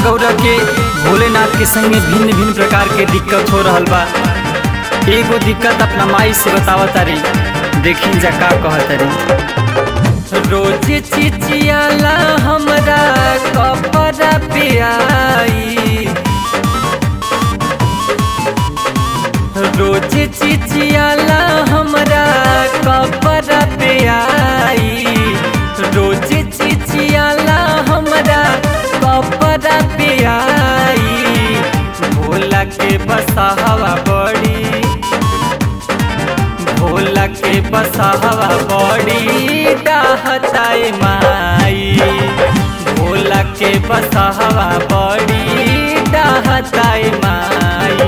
गौरा के भोलेनाथ के संगे भिन्न भिन्न प्रकार के दिक्कत हो रहल बा एगो दिक्कत अपना माई से बतावा तारी देखी जा का कह तारी रोज चिचियाला हमरा कपड़ा पे आई रोज चिचियाला हमरा कपड़ा पे आई रोज चिचियाला हमरा कपड़ा पे आई भोला के बसहवा बड़ी भोला के बसहवा बड़ी डाहताए माई भोला के बसहवा बड़ी डाहताए माई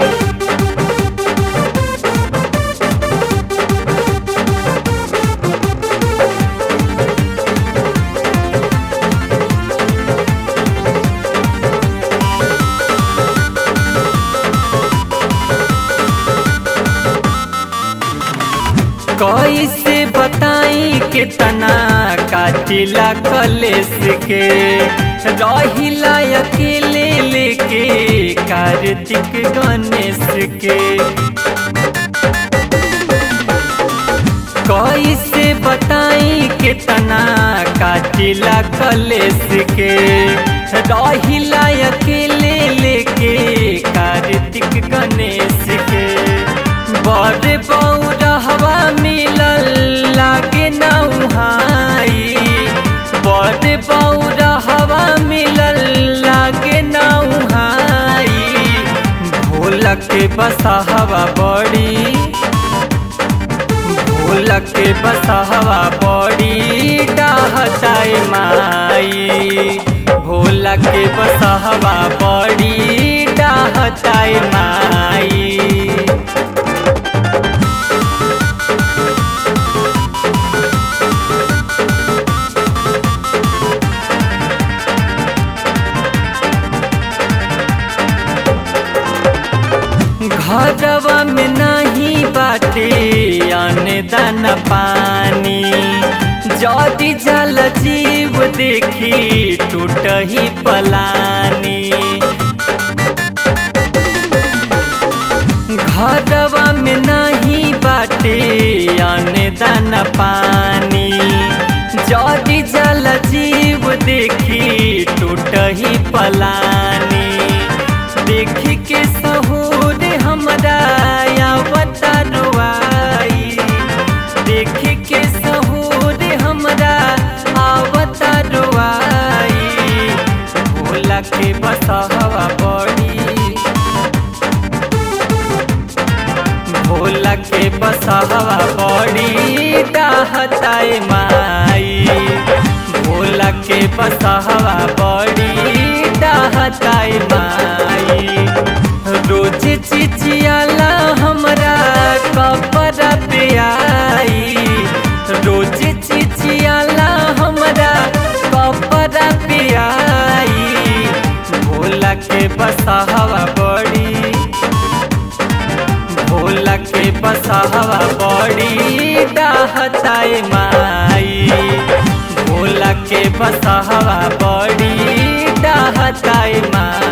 कैसे बताई कितना काटिला कलेस के रहिला अकेले लेके कार्तिक गणेश के कैसे बताई कितना काटिला कलेस के रहिला अकेले लेके कार्तिक गणेश के बड़ बौरहवा मिलल लागे नौहाई बड़ बौरहवा मिलल लागे नौहाई भोला के बसहवा बड़ी भोला के बसहवा बड़ी डाहताए माई भोला के बसहवा बड़ी डाहताए माई घरवा में नहीं बाटे अन्न दान पानी जदि जल जीव देखी टूट ही पलानी घरवा में नहीं बाटे अन्न दान पानी जदि जल जीव देखी टूट ही पलानी देखी के सहूर हमरा आवतारुआई देखी के सहूर हमरा आवतारुआई भोला के बसहवा बड़ी भोला के बसहवा बड़ी डाहताए माई भोला के बसहवा बड़ी डाहताए माई रोज चिचियाला हमरा कपड़ा पे आई रोज चिचियाला हमरा कपड़ा पे आई भोला के बसहवा बड़ी भोला के बसहवा बड़ी डाहताए माई भोला के बसहवा बड़ी डाहताए माई